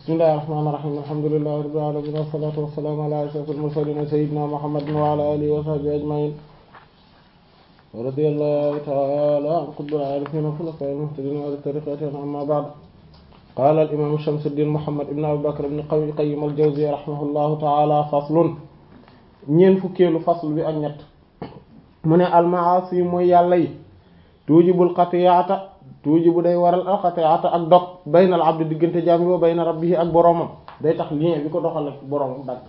bismillahir rahmanir rahim alhamdulillahi rabbil alamin wassalatu wassalamu ala ashrafil mursalin sayyidina muhammadin wa ala alihi wa sahbihi ajma'in wa radiyallahu ta'ala an qutbil arifin wa khulafa'il muhtadin wa ala tariqatihim amma ba'd qala al imam shamsuddin muhammad ibn abi bakr ibn qayyim al jawziyya rahimahullahu ta'ala faslun ñeent fukkeelu fasl bi ak ñett mu ne al ma'asi mooy yàlla yi tuujibul qati'ata tuuji bu day waral alxatiata ak dog baynal abdi diggante jaam yi wa bayna rabbihi ak boroomam day tax lien bi ko doxal ak boroomam dagg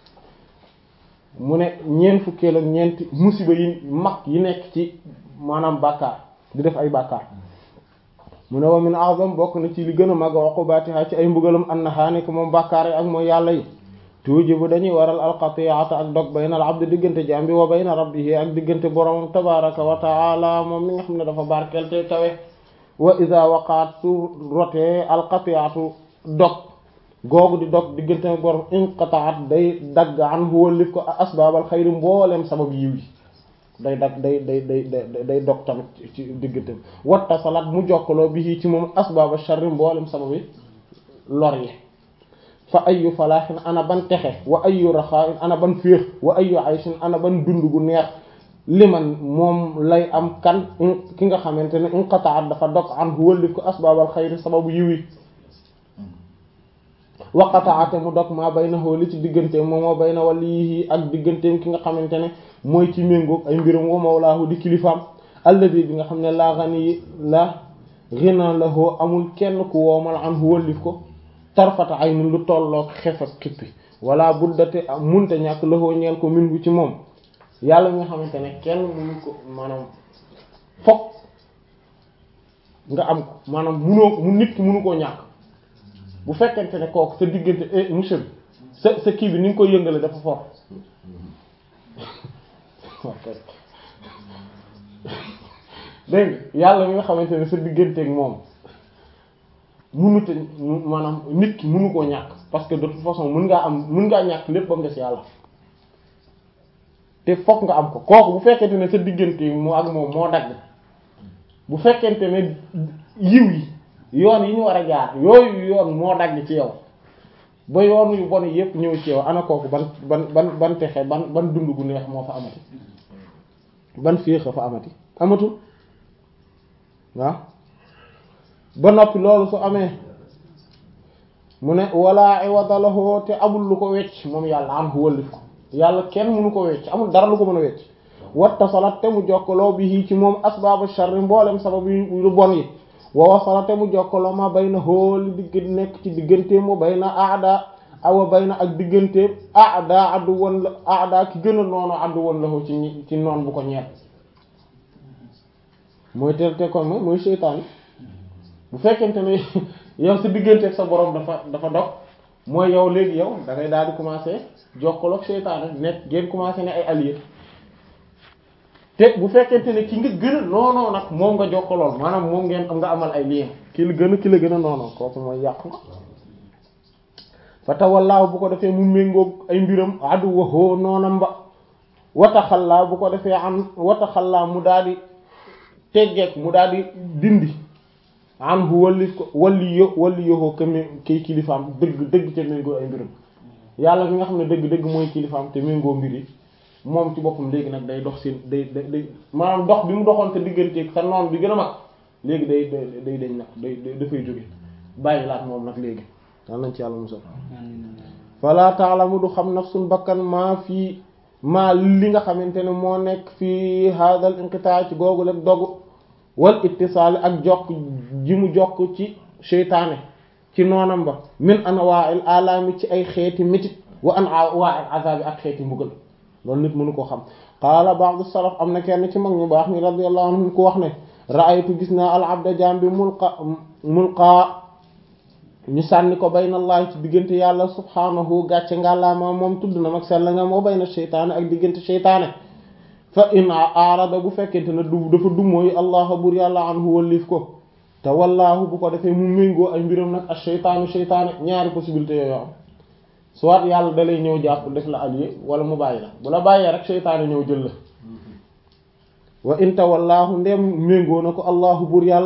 mu ne ñeent fukkeel ak ñeenti musiba yi mag yi nekk ci maanaam bàkkaar di def ay bàkkaar mu ne wa min a'zam bokk na ci li gën a mag uqubatiha ci ay mbugalam annaha nekk moom bàkkaar yi ak mooy yàlla yi tuuji bu dañuy waral alxatiata ak dog baynal abdi diggante jaam bi wa bayna rabbihi ak diggante boroomam tabaraka wa taala moom mi nga xam ne dafa barkeel te kawe wa iza waqaat su rotee alqati'atu dog googu di dog diggante borom inqata'at day dagg an wóllif ko asbaabal xayri mbooleem sabab yiw yi day dagg day day day day dog tamit ci diggante watta salat mu jokkaloo bi ci moom asbaaba sharri mboolem sabab yi lor yi fa ayu falaaxin ana ban texe wa ayu raxaa'in ana ban féex wa ayu ayshin ana ban dund gu neex liman moom lay am kan ki nga xamante ne inqata'at dafa dog an wëllif ko asbaabal xayri sababu yiwi waqata'ate mu dog maa baynahu li ci digganteem moom moo bayna walihi ak digganteem ki nga xamante ne mooy ci méngoog ay mbiram wa mawlaahu di kilifaam alladi bi nga xam ne laa ghani la ghina lahu amul kenn ku woomal an wëllif ko tarfata aynin lu tolloog xef ak kippi wala buddate munte ñàkk lahu ñeel ko min bu ci moom yàlla mi nga xamante ne kenn mënu ko maanaam fokk nga am ko maanaam munoo mu nit ki mënu koo ñàkk bu fekkente ne kooku sa diggante eh monsieur bi sa sa kii bi ni nga koy yëngale dafa fort dégg yàlla mi nga xamante ne sa digganteeg moom mënut maanaam nit ki mënu koo ñàkk parce que de toute façon mën ngaa am mën ngaa ñàkk lépp ba mu des yàlla. te fokk nga am ko kooku bu fekkente ne sa diggante mu ak moom moo dagg bu fekkente ne yiw yi yoon yi ñu war a jaar yooyu yoon moo dagg ci yow ba yoon yu bon yépp ñëw ci yow ana kooku ban ban ban ban texe ban ban dund gu neex moo fa amati ban féex fa amati amatul waaw ba noppi loolu su amee mu ne walla iwada lahu te amul lu ko wecc moom yàlla am wëllif ko yàlla kenn mënu ko wecc amul dara lu ko mën a wecc wattasalat te mu jokkaloo bi ci moom asbaabu sharri mboolem sabab yu lu bon yi wa wasala te mu jokkaloo ma bay na xooli digg nekk ci digganteem wa bay na aada awa bay na ak digganteem aada addu woon la aada ki gën a noonu addu woon la ko ci ci noon bu ko ñeet mooy te te kon mooy mooy seytaan bu fekkente ne yow sa digganteeg sa borom dafa dafa dog mooy yow léegi yow da ngay daal di commencer jokkaloo ak seytaane nekk ngeen commencer ne ay alliés te bu fekkente ne ki nga gën a noonoo nag moom nga jokkalool maanaam moom ngeen am nga amal ay lien ki la gën a ki la gën a noonoo kooku mooy yàqu nga fa tawallaahu bu ko defee mu méngoog ay mbiram addu waxoo noonam ba wataxallaa bu ko defee am wataxallaa mu daal di teggeek mu daal di dindi an hu walli ko walli yo walli yoxoo kami kay kilifaam dëgg dëgg te méngoo ay mbiram yàlla mi nga xam ne dëgg dëgg mooy kilifaam te méngoo mbir yi moom ci boppam léegi nag day dox seen day day day maanaam dox bi mu doxoon te digganteeg sa noon bi gën a mag léegi day day day dañ nag day dafay jóge bàyyi laat moom nag léegi dal nañ ci yàlla musal fala ta'lamu du xam nafsun bakkan maa fii maa li nga xamante ne moo nekk fii hadal inqita ci googu rek dogu wal ittisaali ak jokk ji mu jokk ci seytaane ci noonam ba min anwa'il alami ci ay xeeti métit wa anwa'il azabi ak xeeti mbugal loolu nit mënu ko xam qaala ba'du salaf am na kenn ci mag ñu baax ni radiyallahu anhum ku wax ne ra'aytu gis naa al abda jaam bi mulqa mulqa ñu sànni ko baynallahi ci diggante yàlla subhanahu gàcce ngàllaama moom tudd na mag sell nga moo bayna seytaane ak diggante seytaane fa in arada bu fekkente ne du dafa dumóoyu allah bur yàlla anhu wallif ko te wallaahu bu ko defee mu méngoo ay mbiram nag ak seytaanu seytaane ñaari possibilité yooyu am soit yàlla da lay ñëw jàpp def la allié wala mu bàyyi la bu la bàyyee rek seytaane ñëw jël la wa in tawallaahu ndem méngoo na ko allahu bur yàlla nag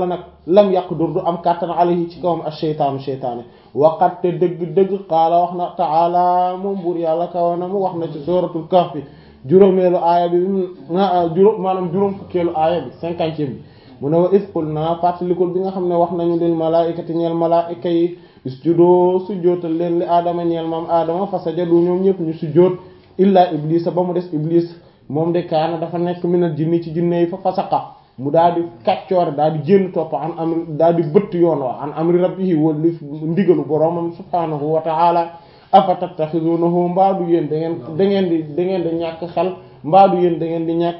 lam yaqdur du am kàttan alayhi ci kawam ash-shaytaanu shaytaane waqat te dëgg-dëgg qaala wax na taala moom buur yàlla kawana mu wax na ci suratul kahfi juróomeelu aaya bi juróom maanaam juróom fukkeelu aaya bi cinquantième bi mu ne wa iz qulna fàttalikul bi nga xam ne wax nañu lil malaa'ikati ñeel malaa'ika yi isjudu sujjóotal leen li aadama ñeel maam aadama fa sajadu ñoom ñëpp ñu sujjóot illaa iblisa ba mu des iblis moom de kaana dafa nekk minal jinni ci jinne yi fa fasaqa mu daal di kàccoor daal di jénn topp an amri daal di bëtt yoon wa an amri rabbihi wala li ndigalu boroomam subhaanahu wa ta'ala afa tattaxizunahu mbaadu yéen da ngeen da ngeen di da ngeen di ñàkk xel mbaadu yéen da ngeen di ñàkk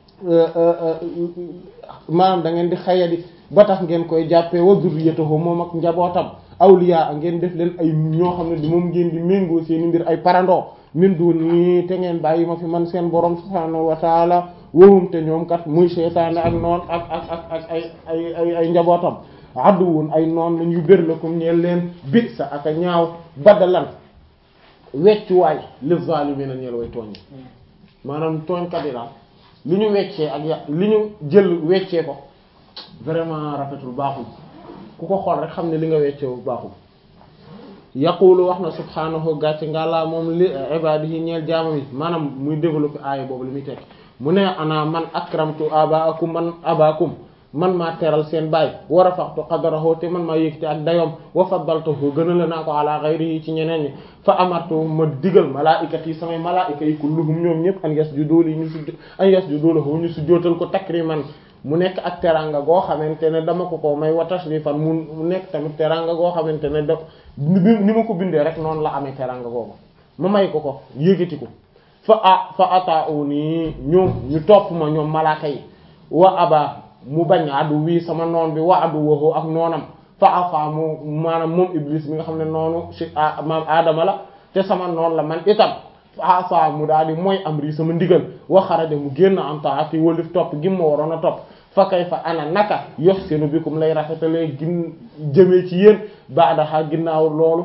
maanaam da ngeen di xayadi ba tax ngeen koy jàppee wa zurriyatahu moom ak njabootam awliya ngeen def leen ay ñoo xam ne di moom ngeen di méngoo seeni mbir ay parandoo min duni te ngeen bàyyi ma fi man seen borom subhaanahu wa taala wahum te ñoom kat muy seytaane ak noon ak ak ak ak ay ay ay ay njabootam adduwun ay noon lañ yu bér la comme ñeel leen bi sa ak a ñaaw badalan weccuwaay li zaalimiina ñeel way tooñ maanaam tooñkat yi daal li ñu weccee ak ya li ñu jël weccee ko vraiment rafetul baaxul ku ko xool rek xam ne li nga weccee bu baaxul yaqulu wax na subhaanahu gàcce ngàllaa moom li ibaadihi ñeel jaamam yi maanaam muy développer aaya boobu li muy tekk mu ne ana man akramtu abaakum man abaakum man maa teral seen baay wa rafa'tu qadrahu te man maa yëkkati ak dayoom wa faddaltuhu gënale naa ko ala ghayrihi ci ñeneen ñi fa amartu ma digal malaa'ikat yi samay malaa'ika yi kulluhum ñoom ñëpp an yasjudu li ñu sujj an yasjudu lahu ñu sujjóotal ko takriman mu nekk ak teranga goo xamante ne dama ko ko may wa tashrifan mu nekk tamit teranga goo xamante ne da ni ma ko bindee rek noonu la amee teranga googu ma may ko ko yëkkati ko fa a fa ata'uni ñoom ñu topp ma ñoom malaaka yi wa aba mu bañ addu wii sama noon bi wa addu waxoo ak noonam fa afa mu maanaam moom iblis mi nga xam ne noonu si maam aadama la te sama noon la man itam fa afa mu daal di mooy am rii sama ndigal wa xaraja mu génn am taati wëlif topp gi ma waroon a topp fa kay fa ana naka yox seenu bikum lay rafetalee gin jëmee ci yéen baadaxa ginnaaw loolu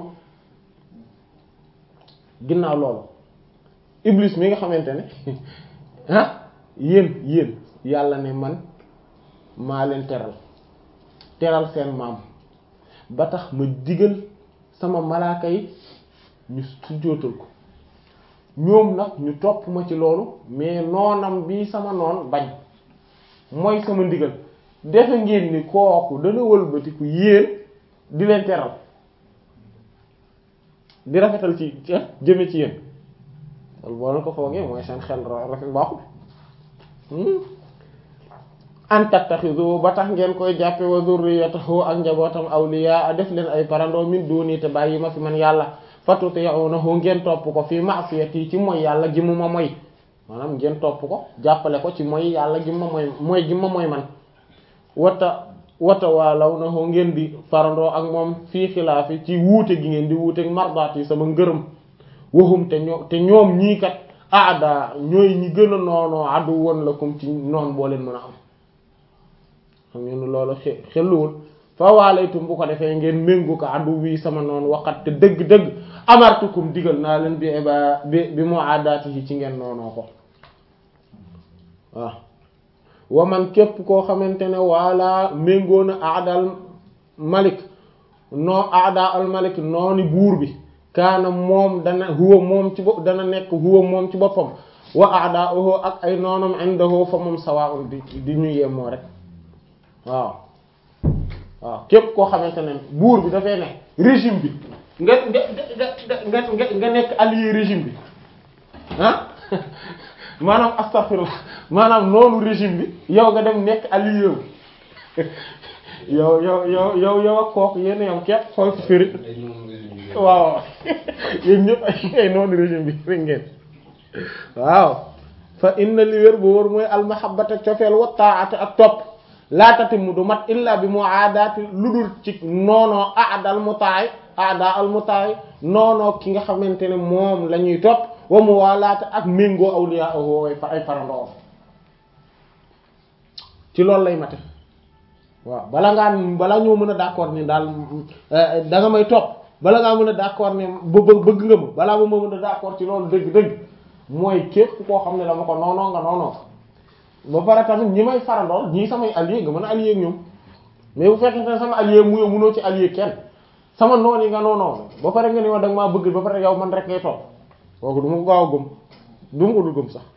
ginnaaw loolu iblis mi nga xamante ne ah yéen yéen yàlla ne man maa leen teral teral seen maam ba tax ma digal sama malaaka yi ñu sujjóotal ko ñoom nag ñu topp ma ci loolu mais noonam bi sama noon bañ mooy sama ndigal defe ngeen ni kooku dana wëlbatiku yéen di leen teral di rafetal ci jëme ci yéen loolu boo leen ko foogee mooy seen xel rafet baaxul an tattaxidu ba tax ngeen koy jàppe wa zurriyatahu ak njabootam awliya def leen ay parandoo min duni te bàyyi ma fi man yàlla fatuti'unahu ngeen topp ko fi ma'siyati ci mooy yàlla gi mu ma moy maanaam ngeen topp ko jàppale ko ci mooy yàlla gi ma moy mooy gi ma moy man wata wata waalawnahu ngeen di farandoo ak moom fii xilaafi ci wuute gi ngeen di wuute mardaat yi sama ngërëm waxum te ñoo te ñoom ñii kat aada ñooy ñi gën a noonoo addu woon la comme ci noon boo leen mën a am xam ngeen loolu xe xelluwul fa waalaytum bu ko defee ngeen méngu ko addu wii sama noonu waxat te dëgg-dëgg amartukum digal naa leen bi ba bi bi mu aadaati yi ci ngeen noonoo ko waaw wa man képp koo xamante ne wala méngoo na aadal malik noo aada al malik nooni buur bi kaana moom dana huwa moom ci bopp dana nekk huwa moom ci boppam wa aadaahu ak ay noonam indahu fa moom sawaa'un di di ñu yemoo rek waaw waaw képp koo xamante ne buur bi dafay ne régime bi nga nga nga nga nga nekk allié régime bi ah maanaam astaghfirullah maanaam noonu régime bi yow nga dem nekk allié wu yow yow yow yow yow ak kooku yéen yow képp xool ci firi waaw yéen ñëpp ay ay noonu régime bi rek ngeen waaw fa inna li wér bu wóor mooy almahabbata cofeel wa ta'ata ak topp laatati mu du mat illa bi mu aadaati lu dul ci noonoo aadal mu taay aada al mu taay noonoo ki nga xamante ne moom la ñuy topp wa mu waalaata ak méngoo awliya way fa ay farandoo ci loolu lay mate waaw bala ngaa bala ñoo mën a d'accord ni daal da nga may topp bala ngaa mën a d'accord ne ba bëgg nga ma balaa ma mën a d'accord ci loolu dëgg-dëgg mooy képp koo xam ne dama ko noonoo nga noonoo ba pare tamit ñi may farandool ñii samay allié nga mën a allié ak ñoom mais bu fekkente ne sama allié mu yow munoo ci allié kenn sama noon yi nga noonoo ba pare nga ni ma da nga maa bëgg ba pare yow man rek ngay toog kooku du ma ko gaaw a gëm du ma ko dul gëm sax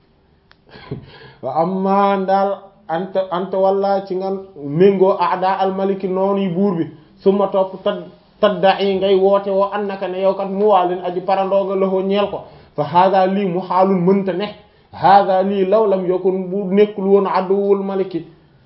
wa amma daal anta anta walla ci nga méngoo aada almaliki noonu yi buur bi su ma topp tad tadda yi ngay woote woo annaka ne yow kat mu waalin aji parandooga loxoo ñeel ko fa hada lii mu xaalul mënta ne hada lii law lam yakun bu nekkul woon adduwul maliki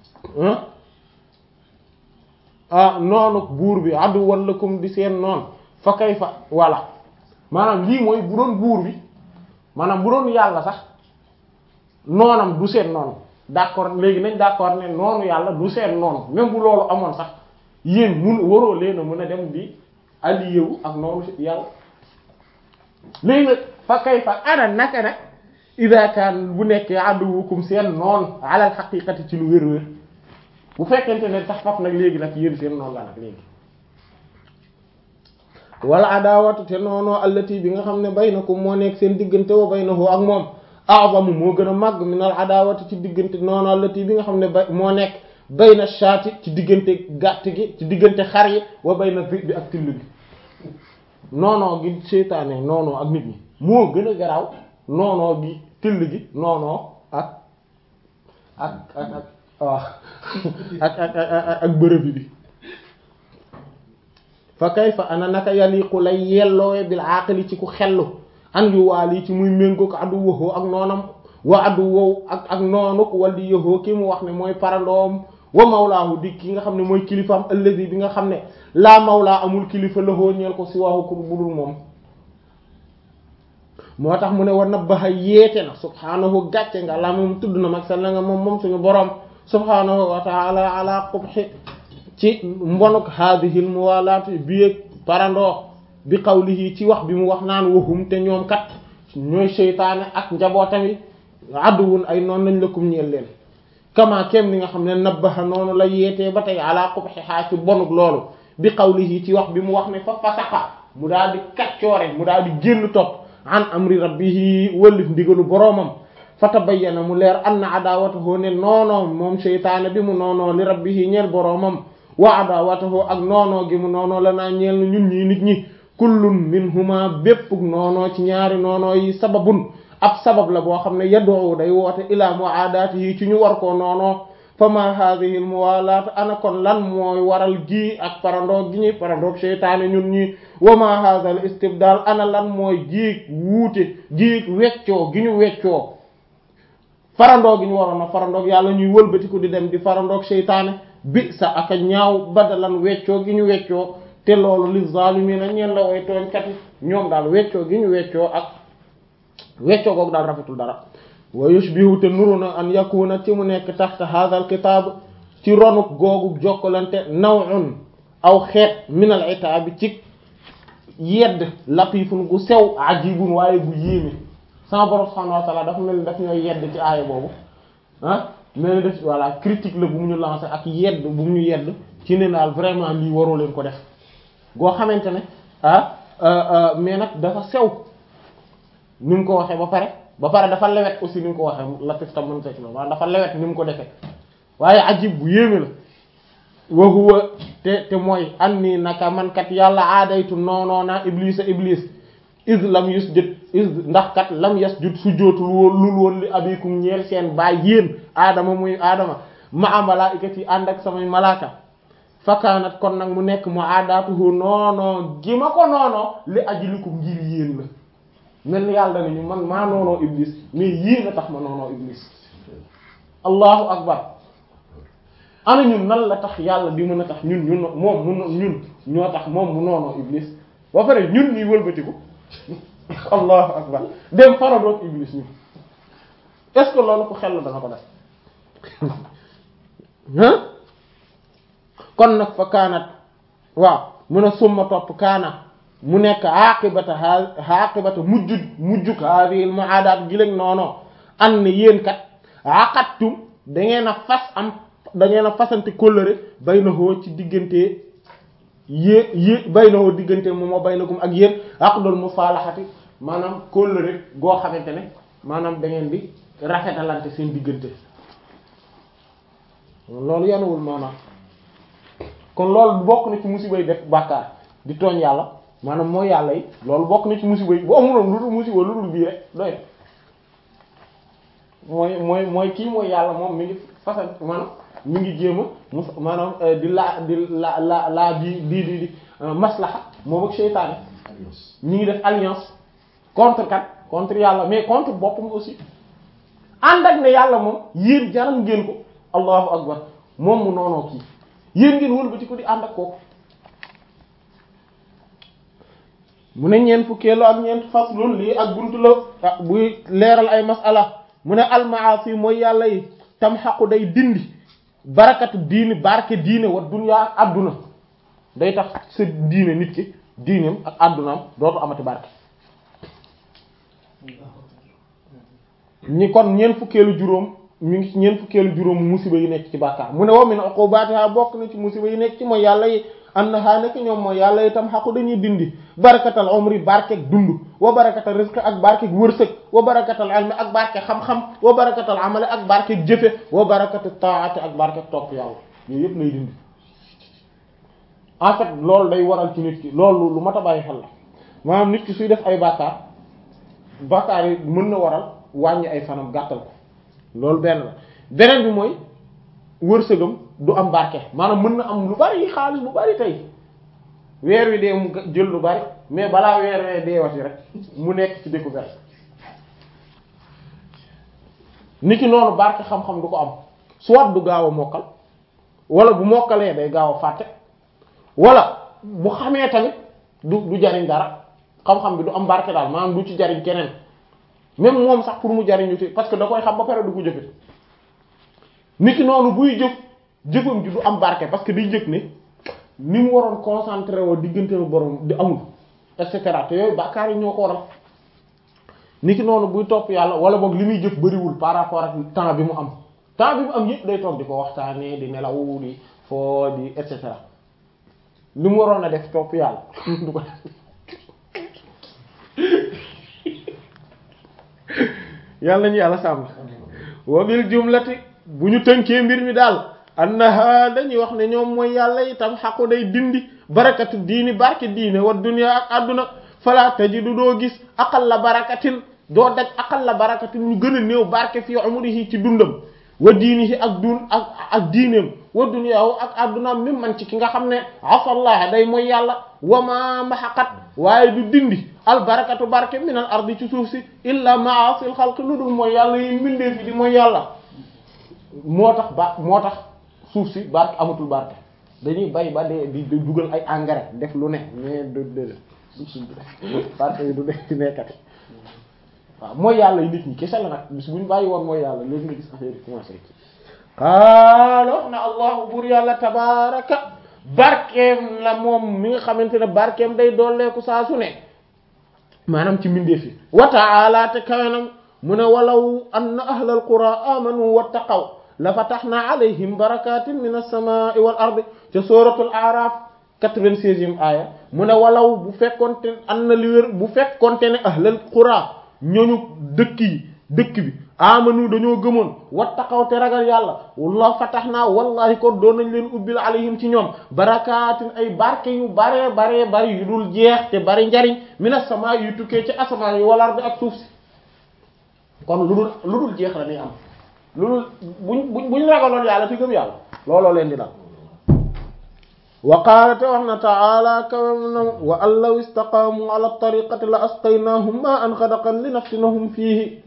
ah noonu buur bi adduwwan lakum di seen noon fa kay fa voilà maanaam lii mooy bu doon buur bi maanaam bu doon yàlla sax noonam du seen noonu d'accord léegi nañ d'accord ne noonu yàlla du seen noonu même bu loolu amoon sax yéen mun waroo leen a mën a dem di allié wu ak noonu yàlla léegi nag fa kay fa ana naka nag ida kaan bu nekkee aduwukum seen noonu alal xaqiqati ci lu wér-wér bu fekkente ne tax faf nag léegi nag yéen seen noonu la nag léegi wala adawatu te noonoo allati bi nga xam ne baynakum moo nekk seen diggante wa baynahu ak moom a'zamu moo gën a màgg min al adawati ci diggante noonu allati bi nga xam ne ba moo nekk bayna shaati ci diggante gàtt gi ci diggante xar yi wa bayna bi bi ak till bi noonoo gi seytaane noonoo ak nit ñi moo gën a garaaw noonoo gi till gi noonoo ak ak ak ak waaw ak ak ak ak bërëb bi fa kayfa ana naka yaliqu lay yelloowe bil aqli ci ku xellu an yu waal yi ci muy méngoo ko addu waxoo ak noonam wa addu wow ak ak noonuk wali yoxoo ki mu wax ne mooy parandoom wa mawlaahu di ki nga xam ne mooy kilifaam allazi bi nga xam ne laa mawlaa amul kilifa lahoo ñeel ko si waaxu ku budul moom moo tax mu ne wa nabbaha yeete na subhaanahu gàcce nga la moom tudd na mag sell nga moom moom suñu boroom subhaanahu wa taala ala qubhi ci mbonuk haadihil muwalaati bi parandoo bi qawlihi ci wax bi mu wax naan waxum te ñoom kat ñooy seytaane ak njabootami adduwun ay noonu lañ lëkkum ñeel leen kama kem ni nga xam ne nabbaha noonu la yeetee ba tey ala qubhiha ci bonuk loolu bi qawlihi ci wax bi mu wax ne fa fasaqa mu daal di kaccoore mu daal di génn topp an amri rabbihi wëllif ndigalu boroomam fa tabayyana mu leer anna adawatahu ne noonoom moom seytaane bi mu noonoo li rabbihi ñeel boroomam wa adawatahu ak noonoo gi mu noonoo la naa ñeel na ñun ñii nit ñi kullun minhuma bépp noonoo ci ñaari noonoo yi sababun ab sabab la boo xam ne yad'u day woote ila mu'adatihi ci ñu war koo noonoo fa ma hadhihi al muwalat ana kon lan mooy waral gi ak parandoog gi ñuy parandoog seytaane ñun ñi wa ma hadha al istibdal ana lan mooy giig wuute giig weccoo gi ñu weccoo farandoo gi ñu waroon a farandoog yàlla ñuy wëlbatiku di dem di farandoog seytaane bi sa aka ñaaw badalan weccoo gi ñu weccoo te loolu li zalimina ñeen la way tooñkat yi ñoom daal weccoo gi ñu weccoo ak weccoo googu daal rafetul dara wa yushbihu te nuru na an yakuna ci mu nekk taxta hadha al kitab ci ronuk googu jokkalante naw'un aw xeet min al itab ci yedd latifun gu sew ajibun waaye gu yéeme sama borom subhanahu wa ta'ala dafa mel ni daf ñooy yedd ci aaya boobu ah mel ni def voilà critique la bu mu ñu lancé ak yedd bu mu ñu yedd ci ne daal vraiment lii waroo leen ko def goo xamante ne ah mais nag dafa sew ni mu ko waxee ba pare ba pare dafa lewet aussi ni mu ko waxee latif tam mën fekk la waaw dafa lewet ni mu ko defee waaye ajib bu yéeme la wa huwa te te mooy an nii naka man kat yàlla aadaytu noonoo naa iblis a iblis is lam yusjud is ndax kat lam yasjud sujjóotul woon lul woon li abikum ñeel seen baay yéen aadama muy aadama ma a malaaikat yi ànd ak samay malaaka fakaanat kon nag mu nekk mu aadaatuhu noonoo gi ma ko noonoo li ajlikum ngir yéen la mel ni yàlla nañu man maa noonoo iblis mais yéen a tax ma noonoo iblis allahu akbar ana ñun nan la tax yàlla di mën a tax ñun ñun moom mu ñun ñoo tax moom mu noonoo iblis ba pare ñun ñuy wëlbatiku allahu akbar dem faradoog iblis ñun est-ce que loolu ko xel dana ko def ah kon nag fa kaanat waaw mun a summa topp kaana mu nekk aqibata ha aqibata mujj mujjuk hadhihi al mu'adat gi lañ noonoo an yéen kat aqattum da ngeen a fas am da ngeen a fasante kóllëre baynahoo ci diggante yé yé baynahoo diggante moom moo baynakum ak yéen aqdul musalahati maanaam kóllëre goo xamante ne maanaam da ngeen di rafetalante seen diggante loolu yanuwul maanaam kon loolu bokk na ci musiba yi def bàkkaar di tooñ yàlla maanaam mooy yàlla yi loolu bokk na ci musiba yi bu amuloon lu dul musiba lu dul bii rek doy mooy mooy mooy kii mooy yàlla moom mi ngi façon maanaam mi ngi jéem a mus maanaam di laa di la la laa di di di di maslaha moom ak seytaane ñi ngi def alliance contre kat contre yàlla mais contre boppam aussi ànd ak ne yàlla moom yéen jaral ngeen ko allahu akbar moom mu noonoo kii yéen ngeen wëlbati ko di ànd ak kooku mu ne ñeent fukkeelu ak ñeent faslun lii ak buntu la buy leeral ay masala mu ne almaasi mooy yàlla yi tam xaqu day dindi barakatu diini barke diine wa dunya ak adduna day tax sa diine nit ki diineem ak addunaam dootu amati barke ñi kon ñeent fukkeelu juróom mi ngi ci ñeent fukkeelu juróom musiba yi nekk ci bàkkaar mu ne wa min uqubatiha bokk na ci musiba yi nekk ci mooy yàlla yi annaha nekk ñoom mooy yàlla itam xaqu dañuy dindi barakatal umri barkeeg dund wa barakatal rizq ak barkeeg wërsëg wa barakatal ilmi ak barkeeg xam-xam wa barakatal amali ak barkeeg jëfe wa barakatal taati ak barkeeg topp yàlla yooyu yëpp lay dindi en fait loolu day waral ci nit ki loolu lu mat a bàyyi xel la maanaam nit ki suy def ay bàkkaar bàkkaar yi mën na waral wàññi ay fanam gàttal ko loolu benn la beneen bi mooy wërsëgam du am barke maanaam mën na am lu bari xaalis bu bari tey weer wi dee mu jël lu bari mais balaa weer wee deewati rek mu nekk ci découverte nit ki noonu barke xam-xam du ko am soit du gaaw a mokkal wala bu mokkalee day gaaw a fàtte wala bu xamee tamit du du jariñ dara xam-xam bi du am barke daal maanaam du ci jariñ keneen même moom sax pour mu jariñu ci parce que da koy xam ba pare du ko jëfe nit ki noonu buy jëf jëfam ji du am barke parce que day jëf ne ni mu waroon concentré woo diggante borom di amul et cetera te yooyu bàkkaar yi ñoo ko waral nit ki noonu buy topp yàlla wala boog li muy jëf bariwul par rapport ak temps bi mu am temps bi mu am yëpp day toog di ko waxtaanee di nelaw di foo di et cetera li mu waroon a def topp yàlla du ko def yàlla nañu yàlla sàmm wa bil jumlati bu ñu tënkee mbir mi daal annaha dañuy wax ne ñoom mooy yàlla itam xaqu day dindi barakatu diini barke diine wa dunya ak àdduna fala tajidu doo gis aqal la barakatin doo daj aqal la barakatin ñu gën a néew barke fii umrihi ci dundam wa diinihi ak dun ak ak diineem wa dunyaahu ak àddunaam mi man ci ki nga xam ne asallah day mooy yàlla wa ma maxaqat waaye du dindi al barakatu barke min al ardi ci suuf si illa maasil xalq lu dul mooy yàlla yi mbindee fi di mooy yàlla moo tax ba moo tax suuf si barke amatul barke dañuy bay ba dee di dugal ay engrais def lu ne mais du de suuf si barke yi du def ci nekkati waaw mooy yàlla yi nit ñi kese la nag bis bu ñu bàyyi woon mooy yàlla léegi nga gis affaire yi commencé ci qaala wax na allahu buur yàlla tabaraka barkeem la moom mi nga xamante ne barkeem day dooleeku saa su ne maanaam ci mbindeef yi wa ta'ala te kawenam mu ne walaw anna ahlal qura amanu wattaqaw la fatahna alayhim barakatin min as-samaa'i wal ardi ca suratul a'raf 96e aaya mu ne walaw bu fekkonte an na li wér bu fekkonte ne ahlal qura ñooñu dëkk yi dëkk bi amanu dañoo gëmoon wattaqaw te ragal yàlla la fatahna wallahi kon doon nañ leen ubbil alayhim ci ñoom barakatin ay barke yu baree baree bari yu dul jeex te bari njariñ min as-samaa'i yu tukkee ci asamaan yi wal ardi ak suuf si kon lu dul lu dul jeex la ni am lu dul buñ buñ buñ ragaloon yàlla te gëm yàlla looloo leen di dal wa qaala te wax na taala kawam na wa an law istaqaamu ala tariqati la asqaynahum ma an xadaqan li nafsinahum fiihi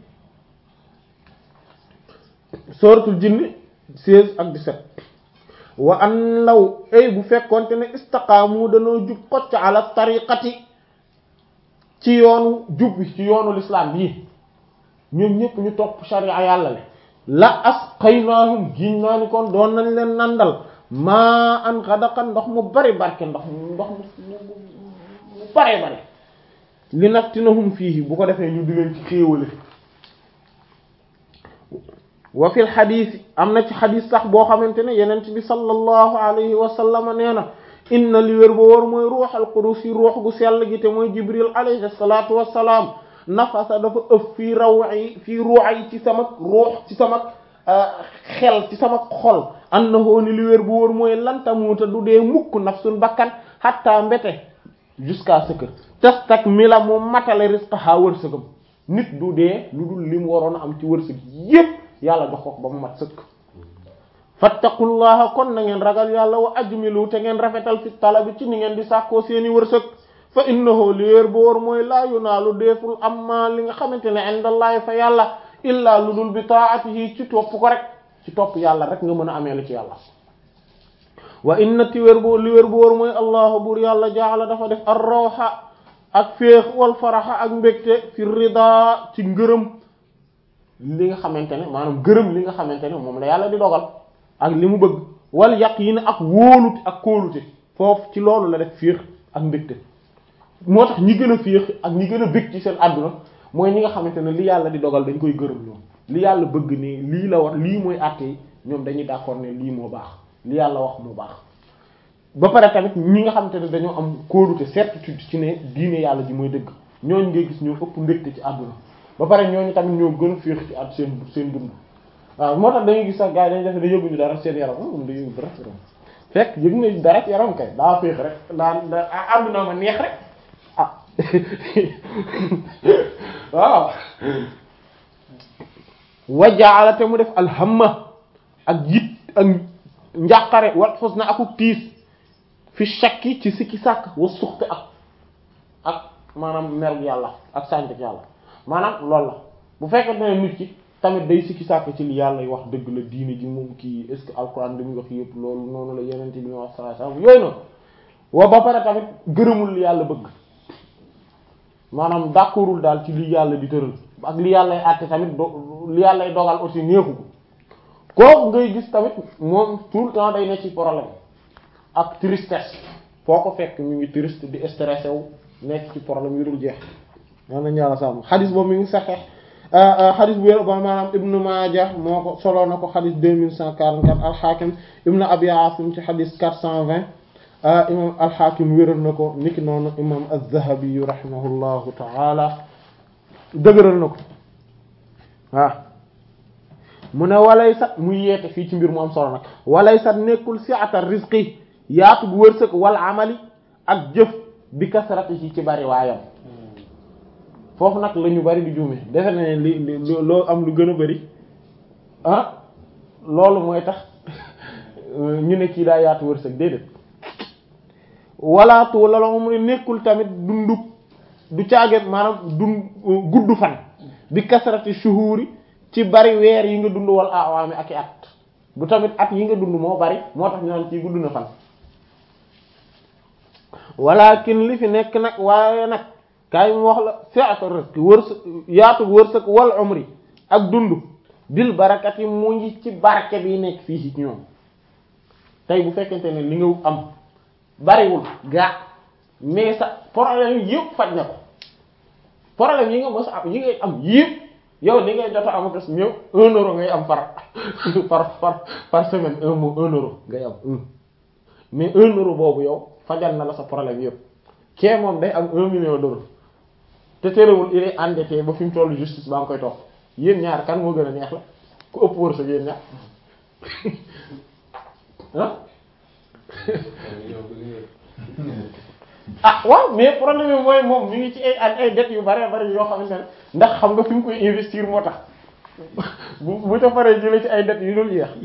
suratul jinni 16 ak 17 wa an law ay bu fekkonte ne istaqaamu danoo jub xocc ala tariqati ci yoonu jub bi ci yoonu l'islam bii ñoom ñëpp ñu topp sharia yàlla le la asqaynahum giñ naa ni kon doon nañ leen nandal maa an xadaqan ndox mu bari barke ndox ndox mu mu bare bare li naftinahum fiihi bu ko defee ñu di leen ci xéewale wa fil xadiis am na ci xadiis sax boo xamante ne yenent bi sallallahu alayhi wa sallam nee na inna li wér ba wóor mooy ruuxal qudus yi ruux gu sell gi te mooy jibril alayhi salaatu wassalaam nafasa dafa ëf fii raw yi fii ruux yi ci sama ruux ci sama xel ci sama xol annahu ni li wér bu wóor mooy lantamuuta du dee mukk nafsun bakkan hatta mbete jusqu'à ce que tastakmila mu matale rizqaha wërsëgam nit du dee lu dul li mu waroon a am ci wërsëg yépp yàlla jox ko ba mu mat sëkk fattaqullaha kon na ngeen ragal yàlla wa ajmilu te ngeen rafetal fi talabi ci ni ngeen di sàkkoo seeni wërsëg fa innahu li wér bu wóor mooy laa yunaalu deeful amma li nga xamante ne indallahi fa yàlla illaa lu dul bi taatihi ci topp ko rek ci topp yàlla rek nga mën a amee li ci yàlla wa inna ti wér bu li wér bu wóor mooy allahu buur yàlla jaala dafa def ar rawxa ak féex wal faraxa ak mbégte fi rida ci ngërëm li nga xamante ne maanaam gërëm li nga xamante ne moom la yàlla di dogal ak li mu bëgg wal yaqiin ak wóolute ak kóolute foofu ci loolu la def féex ak mbégte moo tax ñi gën a féex ak ñi gën a bég ci seen àdduna mooy ñi nga xamante ne li yàlla di dogal dañ koy gërëm ñoom li yàlla bëgg ne lii la war lii mooy àtte yi ñoom dañuy d'accord ne lii moo baax li yàlla wax moo baax ba pare tamit ñi nga xamante ne dañoo am kóolute certitude ci ne diine yàlla ji mooy dëgg ñooñu ngay gis ñoo ëpp mbégte ci àdduna ba pare ñooñu tamit ñoo gën a féex ci at seen seen dund waaw moo tax dañuy gis sax gars yi dañuy def ne yëguñu dara seen yaram moom da yëgu dara yaram fekk yëg na dara ci yaram kay daa féex rek daa da àdduna ma neex rek ah waaw wajaala te mu def alhamma ak yit ak njàqare wal xus na akuk tiis fi shakki ci sikki sàkk wa suxte ak ak maanaam merg yàlla ak sànjak yàlla maanaam loolu la bu fekkente ne nit ki tamit day sikki sàkk ci li yàlla yi wax dëgg la diine ji moom kii est-ce que alxuraan li muy wax yëpp loolu noonu la yeneen bi ñu wax saa saa yooyu noonu wa ba pare tamit gërëmul li yàlla bëgg maanaam d'accordul daal ci li yàlla di tëral ak li yàllay àtte tamit do li yàllay dogal aussi neexu ko kooku ngay gis tamit moom tout le temps day ne ci problème ak tristesse foo ko fekk mu ngi triste di stressé wu nekk ci problème yu dul jeex man nañu yàlla sàmm xadis boobu mi ngi saxeex xadis bu wér ba maanaam ibnu Maaja moo ko soloo na ko xadis 2144 alxaakim ibnu abi asim ci xadis 420 imam alxaakim wéral na ko niki noonu imam az-Zahabi rahimahullahu taala dëgëral na ko waaw mu ne walay sat muy yeete fii ci mbir mu am solo nag walay sat nekkul si'ata rizqi yaatu bu wërsëg wal amali ak jëf bi kasarati ci ci bari waayam foofu nag la ñu bari di juume defe na ne li loo am lu gën a bari ah loolu mooy tax ñu ne kii daa yaatu wërsëg déedéet walaatu la mu ne nekkul tamit dundu du caaget maanaam dund gudd fan bi kasarati shuhuri ci bari weer yi nga dund wal awaami ak i at du tamit at yi nga dund moo bari moo tax ñu naan ci gudd na fan walakin li fi nekk nag waaye nag kaay mu wax la fi'atu rizq wërsëg yaatu wërsëg wal umri ak dund bil barakati mu ngi ci barke bi nekk fii ci ñoom tey bu fekkente ne li nga am bariwul gaa mais sa problème yi yëpp faj na ko problème yi nga mos am yi ngay am yëpp yow ni ngay jot a am ak ñëw un euro ngay am par par par par semaine un mois un euro ngay am un mais un euro boobu yow fajal na la sa problème yëpp kee moom day am un million d'euros te terewul il est endetté ba fi mu tollu justice baa ngi koy topp yéen ñaar kan moo gën a neex la ku ëpp wërsëg yéen ñaar ah ah waaw mais problème bi mooy moom mi ngi ci ay ay dettes yu bare bari yoo xamante ne ndax xam nga fi mu koy investir moo tax bu bu ca paree jëlee ci ay dettes yu dul jeex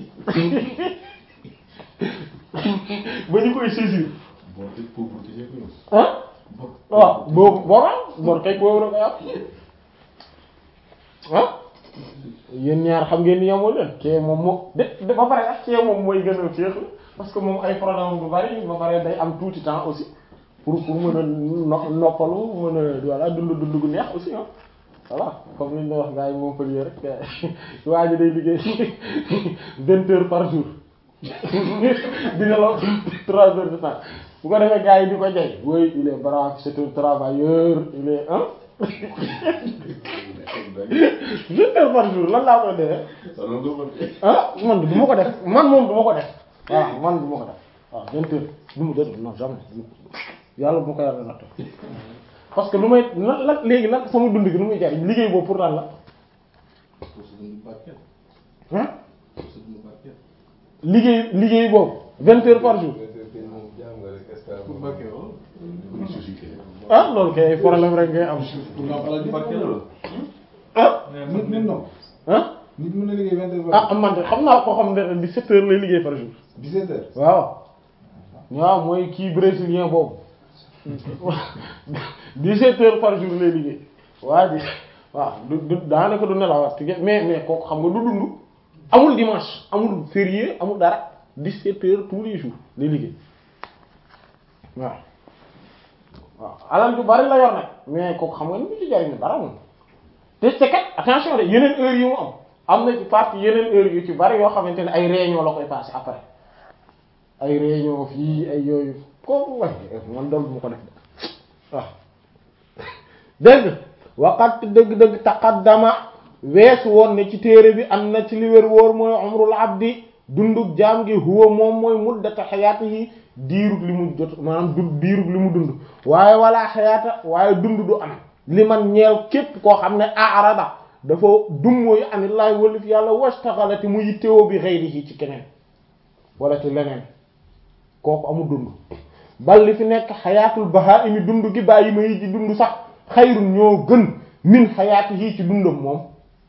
ba ñu koy saisir ah waaw boobu booba bor kay boobu rek ah ah yéen ñaar xam ngeen ni yamoo leen kee moom moo de de ba pare ak kee moom mooy gën a féex parce que moom ay problème bu bari ba pare day am tuuti temps aussi pour pour mën a no noppalu mën a voilà dund dund gu neex aussi ah voilà comme ni ñu wax gars yi moom fa rek waa ji day liggéey vingt heures par jour dina la trois heures de temps bu ko defee gars yi di ko jay oui il est brave c'est un travailleur il est hein vingt heures par jour lan laa koy defee ah man du ma ko def man moom du ma ko def voilà man du ma ko def waaw vingt heures du ma def non jamais yàlla bu ma ko yàlla natt parce que lu may lan lan léegi lan sama dund gi lu muy jariñ liggéey boobu pour lan la ah liggéey liggéey boobu vingt heures par jour pour Mbacké wala. ah loolu kay problème rek ngay am pour nga xalaat di barke la loolu. ah nit nit non. ah nit mën na liggéey vingt heures par ah man de xam naa ko xam ne dix-sept heures lay liggéey par jour dix-sept heures. waaw waaw mooy kii brésilien boobu dix-sept heures par jour lay liggéey waa ji waaw du du daanaka du nelawaat tige mais mais kooku xam nga du dund amul dimanche amul férié amul dara dix-sept heures tous les jours lay liggéey waaw waaw alal ju bari la yor nag mais kooku xam nga ni mu ci jariñu dara moom te c'est kat attention de yeneen heures yi mu am am na ci partie yeneen heures yu ci bari yoo xamante ne ay réunion la koy passer après ay réunion fii ay yooyu kooku way man dool bu ma ko def de waaw dégg waqat dëgg-dëgg taqaddama weesu woon ne ci téere bi am na ci li wér wóor mooy umrul abdi dundug jaam gi huwa moom mooy muddata xayaatihi diirug li mu jot maanaam du diirug li mu dund waaye wala xayaata waaye dund du am li man ñeel képp koo xam ne arada dafa dummóoyu anillaahi walif yàlla wastaxalati mu yittewoo bi ghayrihi ci keneen wala ci leneen kooku amul dund bal li fi nekk xayaatul bahaa'imi dund gi bàyyi ma yi ci dund sax xayrun ñoo gën min xayaatihi ci dundam moom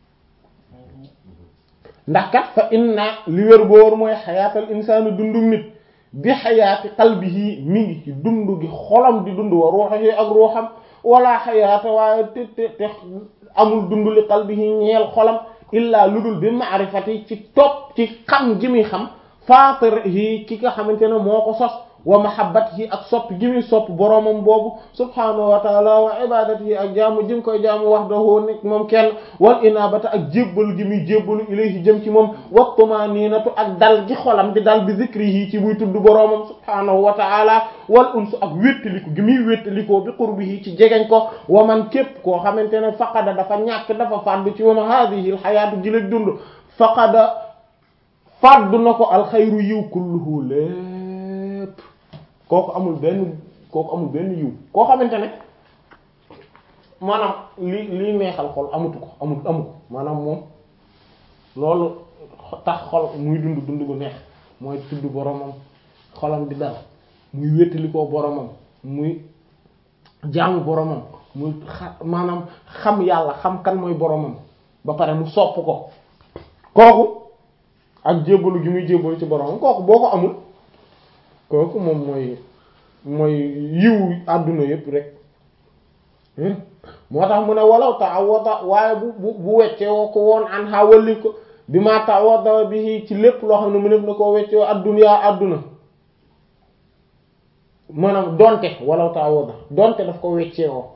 ndax kat fa inna li wér boor mooy xayaatal insaani dundu nit bi xayaati qalbihi mi ngi ci dund gi xolam di dund wa ruuxihi ak ruuxam wala xayaata waaye te te te amul dund li qalbihi ñeel xolam illaa lu dul bi maarifati ci topp ci xam gi muy xam faatirihi ki nga xamante ne moo ko sos wa mahabbatihi ak sopp gi muy sopp boroomam boobu subhaanahu wa taala wa ibadatihi ak jaamu jëm koy jaamu wahdahu nekk moom kenn wal inabata ak jébbalu gi muy jébbalu ilayhi jëm ci moom wa tumaninatu ak dal gi xolam di dal bi zikrihi ci buy tudd boroomam subhaanahu wa taala wal unsu ak wéttaliku gi muy wéttalikoo bi qurbihi ci jegeñ ko wa man képp koo xamante ne faqada dafa ñàkk dafa fàddu ci moom hadihi al xayaatu gi la dund faqada fàddu na ko alxayru yiw kulluhu lépp kooku amul benn kooku amul benn yiw koo xamante ne maanaam li li neexal xol amutu ko amul amu ko maanaam moom loolu tax xol muy dund dund gu neex mooy tudd boromam xolam di dal muy wéttali koo boromam muy jaamu boromam muy xa maanaam xam yàlla xam kan mooy boromam ba pare mu sopp ko kooku ak jébbalu gi muy jébbalu ci boromam kooku boo ko amul kooku moom mooy mooy yiw àdduna yépp rek moo tax mu ne walaw ta'awwada waaye bu bu bu weccee woo ko woon an ha walli ko bi ma ta'awwada bi ci lépp loo xam ne mu def na koo weccee adduna àdduna maanaam donte walaw ta'awwada donte daf ko weccee woo